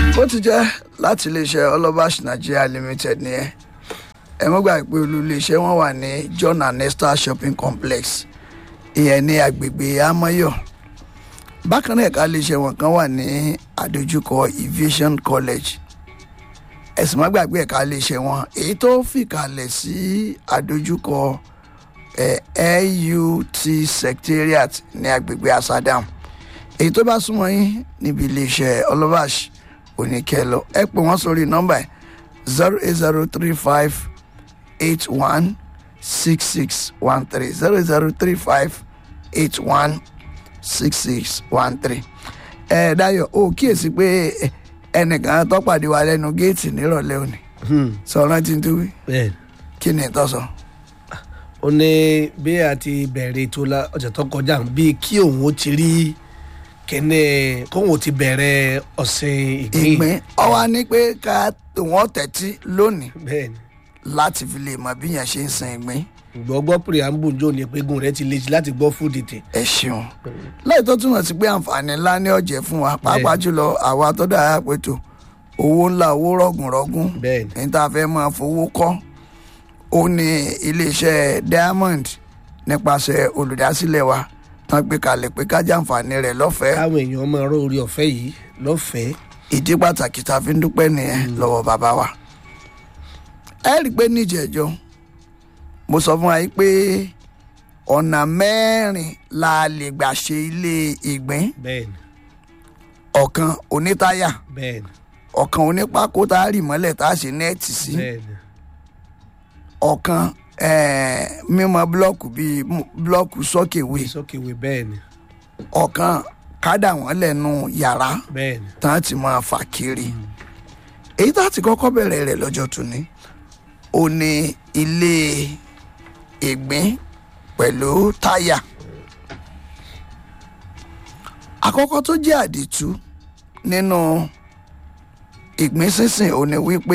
bó ti jẹ́ láti iléeṣẹ́ ọlọ́bàṣ nigeria limited nìyẹn ẹ mọ́ gbà pé olú iléeṣẹ́ wọn wà ní john and esther shopping complex ìyẹn ní agbègbè amoyo bákan náà ẹ̀ka iléeṣẹ́ wọn kan wà ní àdójúkọ aviation college ẹ̀sìn má gbàgbé ẹ̀ka iléeṣẹ́ wọn èyí tó fìkàlẹ̀ sí àdójúkọ LUT secretariat ní agbègbè asadam èyí tó bá súnmọ́ yín níbi iléeṣẹ́ ọlọ́bàṣ oníkẹ́lọ ẹ pè wọ́n sórí nọ́mbà ẹ̀ zero eight zero three five eight one six six one three zero zero three five eight one six six one three. ẹ Dayọ̀ o kíyèsí pé ẹnìkan tó pàdé wa lẹ́nu géètì nírọ̀lẹ́ òní sọ̀rọ̀ tí ń tó wí bẹ́ẹ̀ kí ni ìtọ́ sọ. ó ní bí a ti bẹ̀rẹ̀ ètò la ọ̀sẹ̀ tó kọjá bíi kí òun ó ti rí kẹ́nẹ́ kóun ó ti bẹ̀rẹ̀ ọ̀sìn ìgbín ìgbín ọwọ́ ní pé ká wọ́n tẹ̀tí lónìí bẹ́ẹ̀ ni láti fi lè mọ bí yẹn ṣe ń sin ìgbín gbọ́gbọ́ preamble jò ní pégun rẹ ti le jù láti gbọ́ fún dìtì ẹ ṣeun lẹ́yìn tó túmọ̀ sí pé àǹfààní ńlá ní ọ̀jẹ̀ fún wa pàápàá jùlọ àwa tó dára pẹ̀tọ́ owó ńlá owó rọ̀gùnrọ̀gùn bẹ́ẹ̀ ni ní tá a fẹ́ máa fowó kọ́ ó ní iléeṣẹ́ diamond nípasẹ̀ olùdásílẹ̀ wa tán gbé kalẹ̀ pé ká jàǹfààní rẹ̀ lọ́fẹ̀ẹ́ káwọn èèyàn máa rọ orí ọ̀fẹ́ yìí lọ́fẹ̀ẹ́ ìdí pàtàkì tá a fi ń dúpẹ́ nìyẹn lọ́wọ́ bàbá wa. ẹ rí i pé níjẹ̀jọ́ mo sọ fún wa yìí pé ọ̀nà mẹ́rin la lè gbà ṣe ilé ìgbín bẹ́ẹ̀ ni ọ̀kan onítáyà bẹ́ẹ̀ ni ọ̀kan onípákó tá a rì mọ́lẹ̀ tá a ṣe nẹ́ẹ̀tì sí bẹ́ẹ̀ ni ọ̀kan eh, mímọ búlọ́ọ̀kù bíi mú- búlọ́ọ̀kù sọ́kèwé sókèwé bẹ́ẹ̀ ni ọ̀kan kádà wọ́n lẹ́nu yàrá bẹ́ẹ̀ ni tán ti máa fà kiri èyí tá a ti kọ́kọ́ bẹ̀rẹ̀ rẹ̀ lọ́jọ́ tòní ó ní ilé ìgbín pẹ̀lú táyà àkọ́kọ́ tó jẹ́ àdìtú nínú ìgbín sínsìn ó ní wípé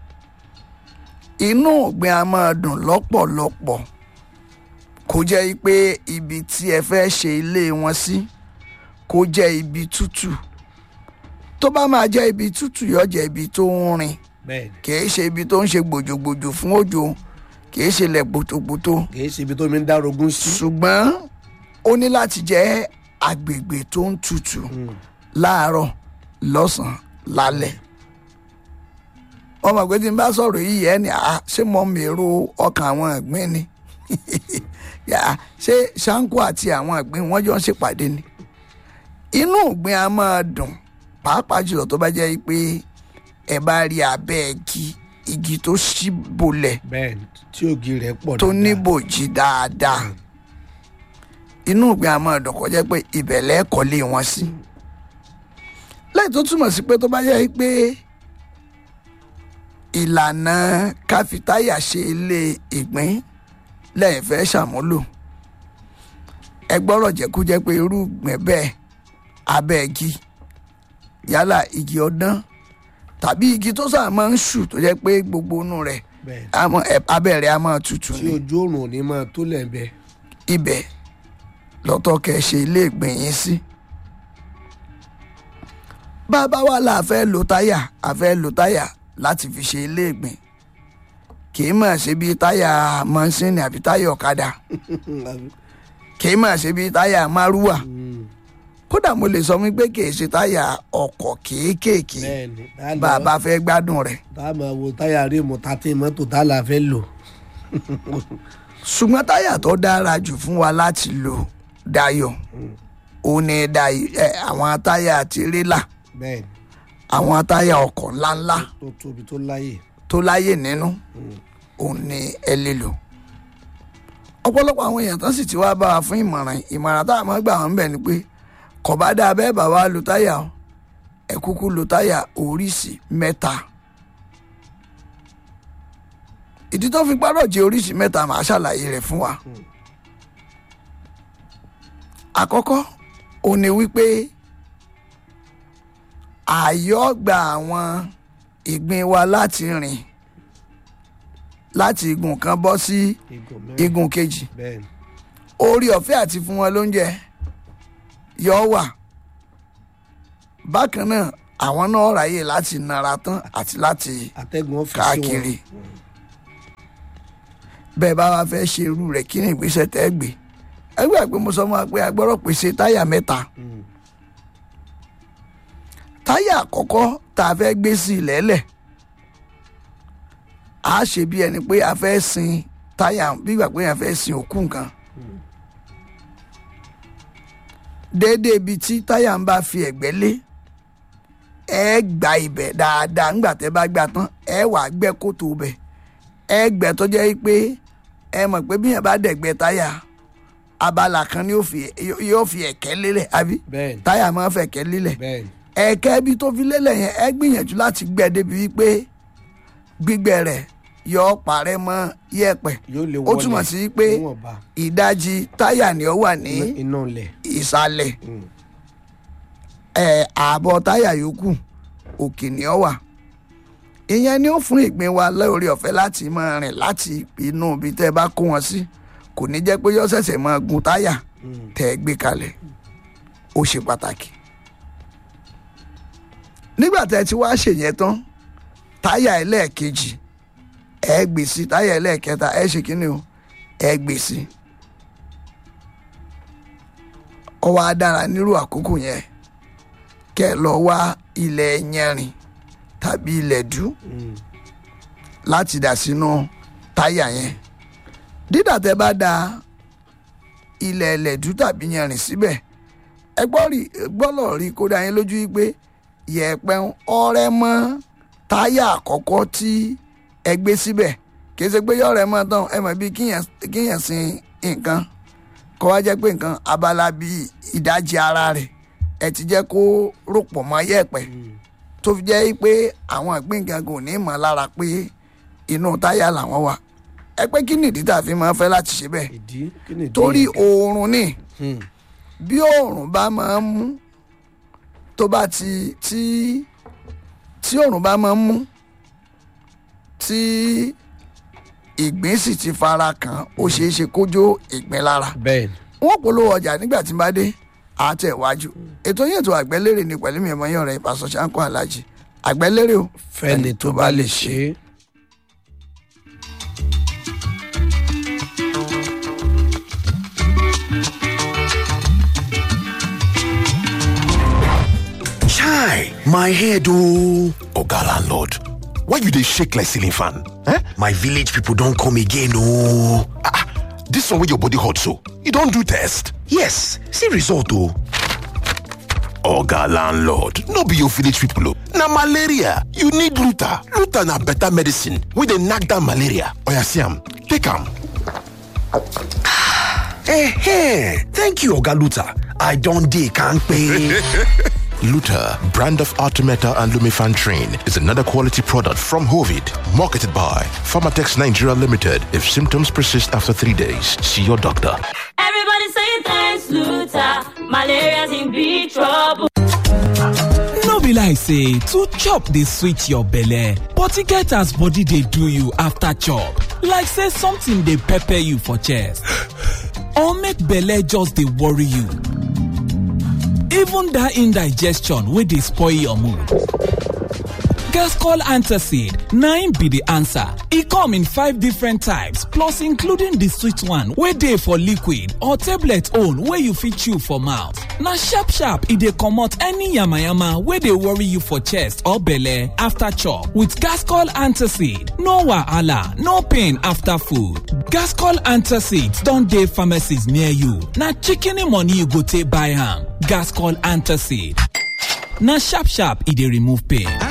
inú ìgbín a máa dùn lọ́pọ̀lọpọ̀ kó jẹ́ pé ibi tí ẹ fẹ́ ṣe ilé wọn sí kó jẹ́ ibi tútù tó bá máa jẹ́ ibi tútù yóò jẹ́ ibi tó ń rin bẹ́ẹ̀ ni kìí ṣe ibi tó ń ṣe gbòjògbòjò fún òjò kìí ṣe ilẹ̀ gbòtògbòtò kì í ṣe ibi tó mi ń dárogún sí ṣùgbọ́n ó ní láti jẹ́ agbègbè tó ń tutù láàárọ̀ lọ́sàn-án lálẹ́ wọ́n mọ̀ pé tí n bá sọ̀rọ̀ yìí ẹ̀ ní à ṣé mo mèrò ọkàn àwọn ìgbín ni Yà, ṣé ṣáńkó àti àwọn ìgbín wọ́n jọ ń ṣèpàdé ni inú ìgbín a máa dùn pàápàá jùlọ tó bá jẹ́ pé ẹ bá rí abẹ́ igi igi tó ṣí bolẹ̀ bẹ́ẹ̀ ni tí ògì rẹ̀ pọ̀ tó dáadáa. níbòjì dáadáa inú ìgbín a máa dùn kó jẹ́ pé ibẹ̀ lẹ́ẹ̀kọ́lé wọn sí lẹ́yìn tó túmọ̀ sí pé tó bá yẹ pé ìlànà káfítáyà ṣe ilé ìgbín lẹ́yìn fẹ́ ṣàmúlò ẹ gbọ́rọ̀ jẹ́ kó jẹ́ pé irú ìgbín bẹ́ẹ̀ abẹ́ igi yálà igi ọdán tàbí igi tó sáà máa ń ṣù tó jẹ́ pé gbogbo inú rẹ̀ bẹ́ẹ̀ a mọ ẹ abẹ́ rẹ̀ a máa tutù tí ní ojú oòrùn ò ní máa tó lẹ́ẹ̀bẹ̀ ibẹ̀ lọ́tọ̀ kẹ́ ṣe ilé ìgbìn yín sí. bàbá wa là fẹ́ lo táyà a fẹ́ lo táyà láti fi ṣe ilé ìgbìn kì í mọ̀ ṣe bí táyà mọ́ṣíìnì àbí táyà ọ̀kadà kì í mọ̀ ṣe bí táyà márúwà kódà mo lè sọ wípé kì í ṣe táyà ọkọ̀ kéékèèké bẹ́ẹ̀ ni tá a lọ- bàbá fẹ́ gbádùn rẹ̀ tá a máa wo táyà rímù tàtí mọ́tò tá a là fẹ́ lò ṣùgbọ́n táyà tó dára jù fún wa láti lò Dayọ̀ ó ní Dayọ̀ ẹ àwọn táyà tirẹ́là bẹ́ẹ̀ ni àwọn táyà ọkọ̀ ńláńlá tó tóbi tó láyè tó láyè nínú òun ni ẹ lè lò. ọ̀pọ̀lọpọ̀ àwọn èèyàn tán sì ti wá bá wa fún ìmọ̀ràn ìmọ̀ràn tá a máa gbà wọ́n bẹ̀ ni pé kò bá dáa bẹ́ẹ̀ bá wa lo táyà o ẹ kúkú lo táyà oríṣi mẹ́ta. ìdí tó fi gbọ́dọ̀ jẹ́ oríṣi mẹ́ta màá ṣàlàyé rẹ̀ fún wa. àkọ́kọ́ òun ni wípé ààyò gba àwọn ìgbín wa láti rìn láti igun kan bọ́ sí igun mẹ́rin igun kejì bẹ́ẹ̀ ni orí ọ̀fẹ́ àti fún wọn lóúnjẹ yọ wà bákan náà àwọn náà ráyè láti nara tán àti láti atẹ́gùn ọ́fíìsì wọn káàkiri bẹ́ẹ̀ bá wa fẹ́ ṣe irú rẹ̀ kí ni ìgbésẹ̀ tẹ́ gbé ẹgbẹ́ pé mo sọ fún wa pé a gbọ́dọ̀ pèsè táyà mẹ́ta táyà àkọ́kọ́ tá a fẹ́ gbé sí ilẹ̀ẹ́lẹ̀ a ṣe bí ẹni pé a fẹ́ sin táyà bí ìgbà pé a fẹ́ sin òkú nǹkan déédéé ibi tí táyà ń bá fi ẹ̀gbẹ́ lé ẹ gba ibẹ̀ dáadáa ńgbà tẹ́ bá gbà tán ẹ wàá gbẹ́ kòtò bẹ̀ ẹ gbẹ́ tó jẹ́ pé ẹ mọ̀ pé bí yẹn bá dẹ̀gbẹ́ táyà abala kan ni yóò fi yóò fi ẹ̀kẹ́ lélẹ̀ àbí bẹ́ẹ̀ ni táyà máa ń fẹ̀kẹ́ lélẹ̀ bẹ́ẹ̀ ni ẹ̀kẹ́ ibi tó fi lélẹ̀ yẹn ẹ gbìyànjú láti gbẹ́ débi wípé gbígbẹ́ rẹ̀ yọ parẹ́ mọ́ yẹ̀pẹ̀ yóò lè ó wọlé túmọ̀ sí pé níwọ̀nba ìdajì táyà ni ó wà ní iná ilẹ̀ ìsàlẹ̀ Mm. ẹ̀ ààbọ̀ táyà yòókù òkè ni ó wà ìyẹn ni ó fún ìgbín wa lórí ọ̀fẹ́ láti máa rìn láti inú ibi tẹ́ ẹ bá kó wọn sí kò ní jẹ́ pé yọ́ ṣẹ̀ṣẹ̀ máa gun táyà Mm. tẹ́ ẹ gbé kalẹ̀ ó ṣe pàtàkì nígbà tẹ́ ẹ ti wá ṣèyẹn tán táyà ẹlẹ́ẹ̀kejì ẹ gbé sí táyà ẹlẹ́ẹ̀kẹta ẹ ṣe kínní o ẹ gbé sí ọ wá dára nírú àkókò yẹn kẹ́ ẹ lọ wá ilẹ̀ yẹrin tàbí ilẹ̀ dú Mm. láti dà sínú táyà yẹn dídà tẹ́ bá da ilẹ̀ ẹlẹ́dú tàbí yanrìn síbẹ̀ ẹ gbọ́ rí gbọ́lọ̀ rí kó dá yín lójú wípé yẹ̀pẹ̀ ń ọrẹ́ mọ́ táyà àkọ́kọ́ tí ẹ gbé síbẹ̀ kì í ṣe pé yọ̀rẹ́ mọ́ tán ẹ mọ̀ bí kíyàn kíyàn sin nǹkan kọ́ wá jẹ́ pé nǹkan abala bíi ìdajì ara rẹ̀ ẹ ti jẹ́ kó ròpọ̀ mọ́ yẹ̀pẹ̀ Mm. tó fi jẹ́ pé àwọn ìpín nǹkan kò ní mọ̀ lára pé inú táyà làwọn wà ẹ pé kí nìdí tá a fi máa ń fẹ́ láti ṣe bẹ́ẹ̀ ìdí kí ni ìdí torí yẹn? oòrùn ni Mm. bí oòrùn bá máa ń mú tó bá ti tí tí oòrùn bá máa ń mú tí ìgbín sì ti fara kàn ó ṣeé ṣe kójó ìgbín lára bẹ́ẹ̀ ni wọ́n polówó ọjà nígbà tí n bá dé àtẹ̀wájú ètò yẹn tó àgbẹ̀lérè ni pẹ̀lú mi ẹ̀mọ́ yẹn ọ̀rẹ́ ìpàṣọ ṣáńkó alájì àgbẹ̀lérè o fẹ́ni tó bá lè ṣe é. Chai, my head oh. Oga landlord, why you dey shake like ceiling fan? Eh? My village people don come again oh. Ah, ah, this one wey your body hot so, you don do test? Yes, see result oh. Oga landlord, no be your village people oh. Na malaria, you need Luta. Luta na better medicine wey dey knack down malaria. Oya see am, take am. Eh, thank you Oga Luta. I don dey kampe. Luta, brand of Artemeta and Lumifan Train, is another quality product from Hovid, marketed by Pharmatex Nigeria Limited. If symptoms persist after three days, see your doctor. Everybody say thanks, Luther. Malaria's in big trouble. no be like say to chop dey sweet your belle but e get as body dey do you after chop like say something dey pepper you for chest or make belle just dey worry you even that indigestion wey dey spoil your mood Gascol Antacid na im be the answer. E come in five different types plus including the sweet one wey dey for liquid or tablet own wey you fit chew for mouth. Na sharp sharp e dey comot any yamayama wey dey worry you for chest or belle after chop. With Gascol Antacid, no wahala, no pain after food. Gascol Antacid don dey pharmacies near you. Na shikini money you go take buy am. Gascol Antacid. Na sharp sharp e dey remove pain.